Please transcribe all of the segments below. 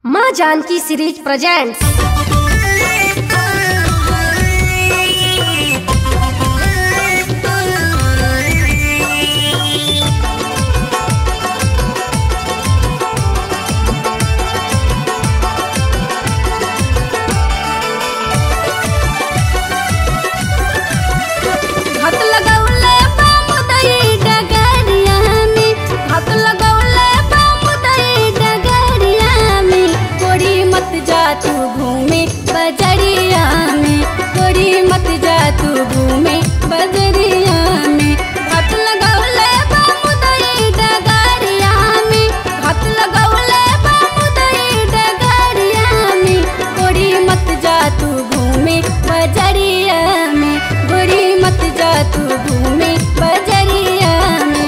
माँ Janaki series presents हाथ लगौले बामुदई डगरिया में हाथ लगौले बामुदई डगरिया में कोड़ी मत जा तू घूमे बजरिया में कोड़ी मत जा तू घूमे बजरिया में हाथ लगौले बामुदई डगरिया में हाथ लगौले बामुदई डगरिया में कोड़ी मत जा तू घूमे बजरिया में गोरी मत जा तू घूमे बजरिया में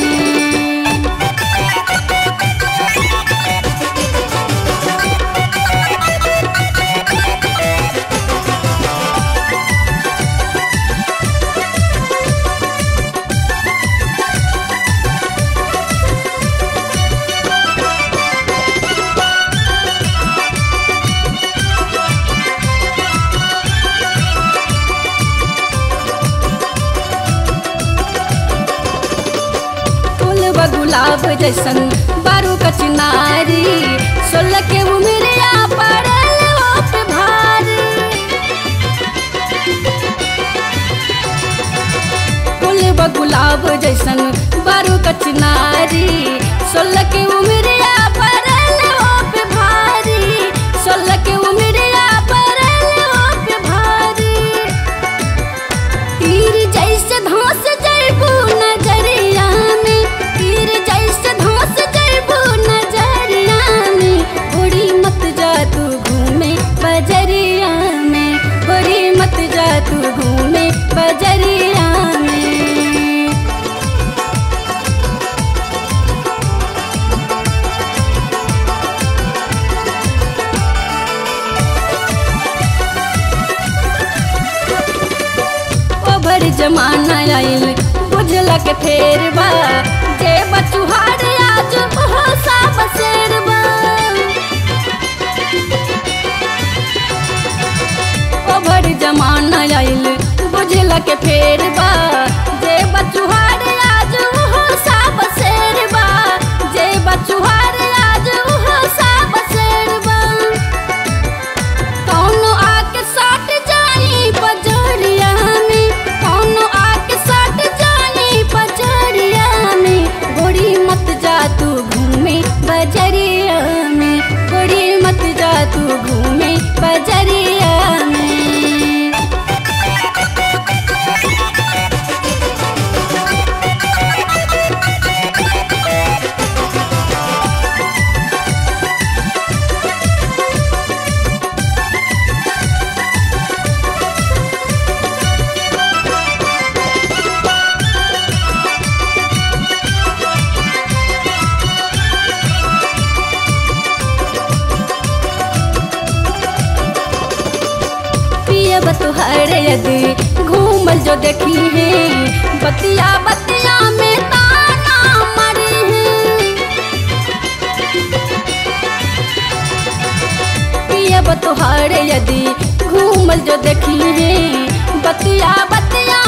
फूल व गुलाब जैसन बारू कचनारी सोलह के उमरिया पड़ल ओप भारी फूल व गुलाब जैसन बारू कचनारी सोलह के उमरिया पड़ल ओप भारी सोलह के उमरिया पड़ल ओप भारी तीर जैसे धोस जैबू नजरिया में तीर जैसे धोस जैबू नजरिया में गोरी मत जा तू घूमे बजरिया में गोरी मत जा तू घूमे बजरिया में ओभर जमाना आइल बुझला के फेर बा जे बचुहार आज हो सा बसेर बा ओभर जमाना आइल बुझला के फेर बा जे बचुहार आज हो सा बसेर बा जे बचुहार आज हो सा बसेर बा कौनो आके साट जानी पजरिया में कौनो आके साट जानी पजरिया में गोरी मत जा तू घूमे बजरिया में गोरी मत जा तू घूमे बजरिया में पियब तुहर यदि घूमल जो देखी है बतिया बतिया में ताना मरी है पियब तुहर यदि घूमल जो देखी है बतिया बतिया